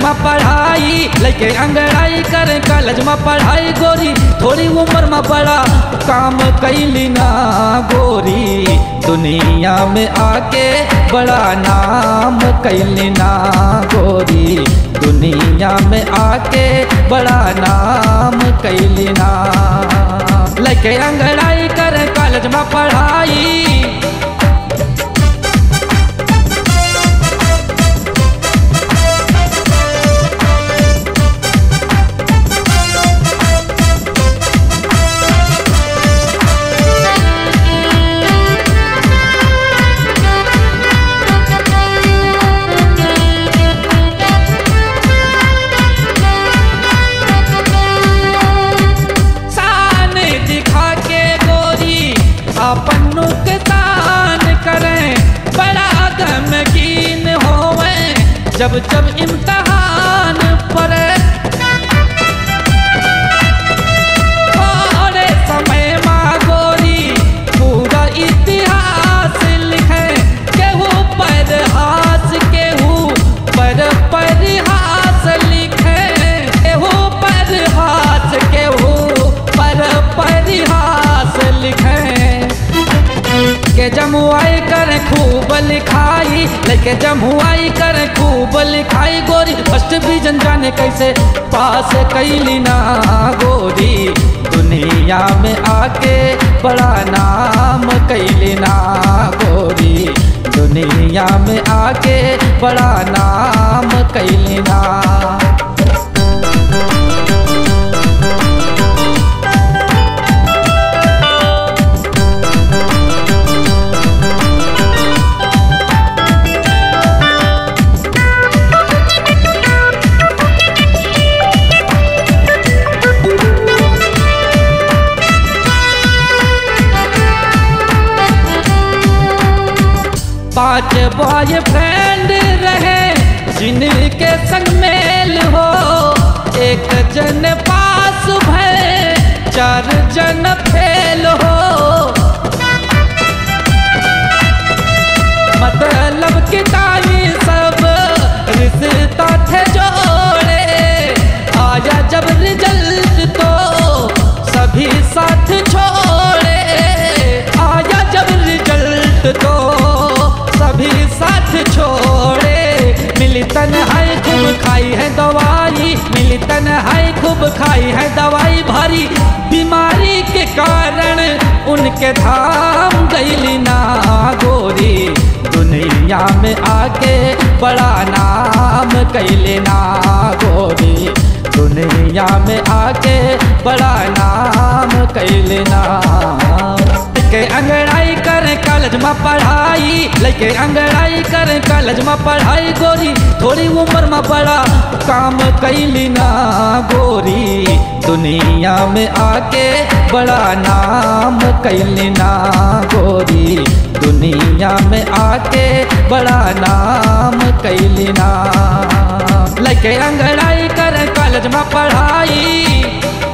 में पढ़ाई लेके अंगड़ाई कर कॉलेज में पढ़ाई गोरी थोड़ी उम्र में बड़ा काम कैली ना गोरी दुनिया में आके बड़ा नाम कैली ना गोरी दुनिया में आके बड़ा नाम कैली ना लेके अंगड़ाई कर कॉलेज में पढ़ाई शान दिखा के गोरी अपन नुकसान करें बड़ा गमगीन होवे जब जब इम्तहान पड़े थोड़े समय माँ गोरी पूरा इतिहास लिखे केहू पर हास केहू पर परिहास लिखे केहू पर हास केहू पर परिहास लिखे के जमुआई कर खूब लिखाई लेके जमुआई कर खूब लिखाई गोरी फर्स्ट डिवीजन जाने कैसे पास कैली ना गोरी दुनिया में आके बड़ा नाम कैली ना गोरी दुनिया में आके बड़ा नाम कैली ना पांच बॉय फ्रेंड रहे जिनके संग मेल हो एक जन पास भय चार जन फेल हो मतलब कि ताई सब रिश्ता थे जोड़े आया जब रिजल्ट तो सभी साथ छोड़े आया जब रिजल्ट तो सभी साथ छोड़े मिली तन्हाई खूब खाई है दवाई मिली तन्हाई खूब खाई है दवाई भारी बीमारी के कारण उनके धाम गईली ना गोरी दुनिया में आके बड़ा नाम कैले ना गोरी दुनिया में आके बड़ा नाम कैले ना के अंगड़ाई कर कॉलेज में पढ़ाई लेके अंगड़ाई कर कॉलेज में पढ़ाई गोरी थोड़ी उम्र में बड़ा काम कैली ना गोरी दुनिया में आके बड़ा नाम कैली ना गोरी दुनिया में आके बड़ा नाम कैली ना लेके अंगड़ाई कर कॉलेज में पढ़ाई